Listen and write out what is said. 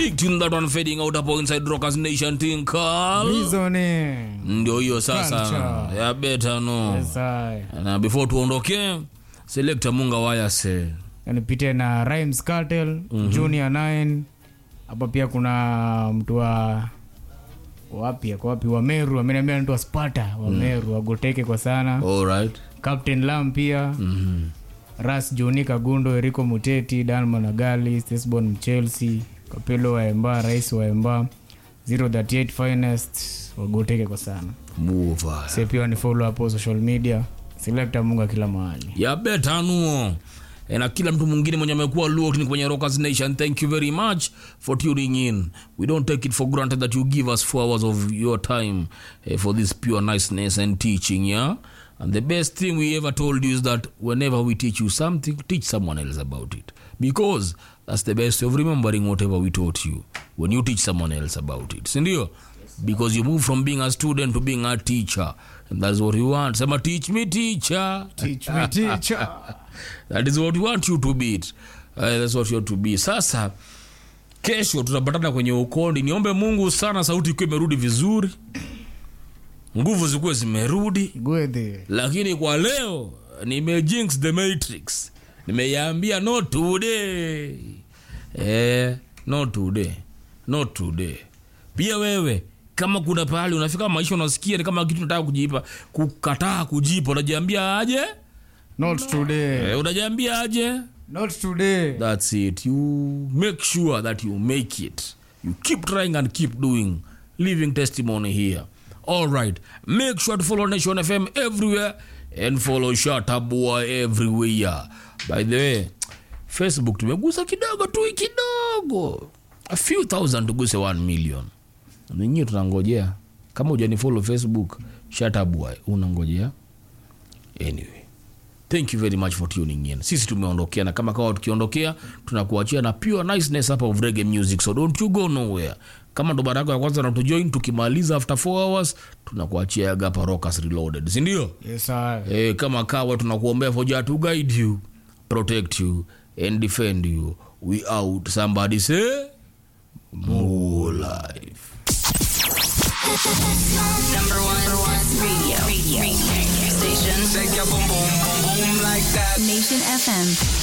big tune that one fading out hapo inside rockers nation thing call Reasoning. ndio hiyo sasa Culture. ya beta no Yes, I. na before tuondoke selector munga wayase nipite na Rhymes Cartel, Junior 9 hapa pia kuna mtu wa wapi ako wapi wa Meru ameniambia mtu wa Sparta wa Meru agoteke kwa sana alright Captain Lam pia Ras Joni Kagundo Eriko Muteti Dan Managali Stesbon Mchelsea Kapelo wa Emba Rais wa Emba 038 Finest wagoteke kwa sana move sasa pia ni follow hapo social media Selector Munga kila mahali ya beta nuo E, na kila mtu mwingine mwenye amekuwa locked kwenye rockers nation thank you very much for tuning in we don't take it for granted that you give us four hours of your time eh, for this pure niceness and teaching yeah and the best thing we ever told you is that whenever we teach you something teach someone else about it because that's the best of remembering whatever we taught you when you teach someone else about it sindio because you move from being a student to being a teacher and that's what you want sema teach me teacher Teach me teacher that is what we want you to be uh, that's what you want to be sasa kesho tutapatana kwenye ukondi niombe mungu sana sauti ikiwa imerudi vizuri nguvu zikuwe zimerudi Gwethe lakini kwa leo nimejinx the matrix nimeiambia no today eh, no today no today pia wewe kama kuna pahali unafika maisha unasikia ni kama kitu nataka kujipa kukataa kujipa unajiambia aje Not today. eh, unajiambia aje Not today. that's it you make sure that you make it you keep trying and keep doing living testimony here all right make sure to follow nation fm everywhere and follow shatabua everywhere by the way facebook tumegusa kidogo tu kidogo a few thousand tuguse 1 million ninyi tunangojea kama ujani follow facebook shatabua unangojea anyway thank you very much for tuning in sisi tumeondokea na kama kawa tukiondokea tunakuachia na pure niceness hapa of reggae music so don't you go nowhere kama ndo baraka ya kwanza natujoin tukimaliza after 4 hours tunakuachia yagapa rockers reloaded sindio Yes, I. e, kama kawa tunakuombea for Jah to guide you protect you and defend you we out somebody say more life Number one, number one radio. radio. radio. Station. Shake your boom boom boom boom like that. Nation FM.